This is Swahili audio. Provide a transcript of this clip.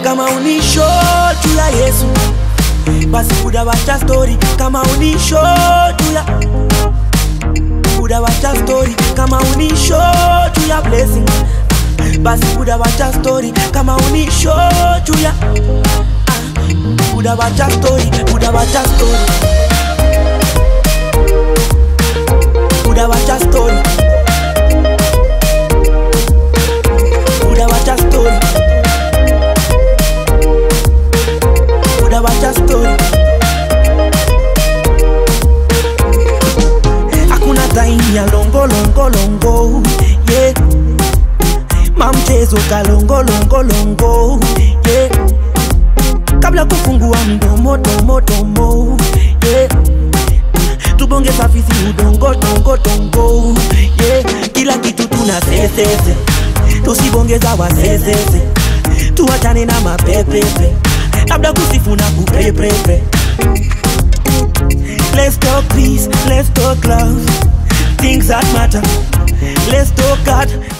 kama unisho juu ya yesu basi udawacha stori kama unisho juu ya udawacha stori kama unisho juu ya blessing basi udawacha stori kama unisho juu ya ah, udawacha stori udawacha stori udawacha stori udawacha stori udawacha stori hakuna time ya longo longo longo yeah. mamchezo kalongo longo longo yeah. kabla kufungua mdomo domo domo yeah. tubonge safisi udongo tongo tongo yeah. kila kitu tuna sesese tusibongeza wasesese tuachane na mapepepe labda kusifu na kupepepe Let's talk peace, let's talk love, things that matter. Let's talk God,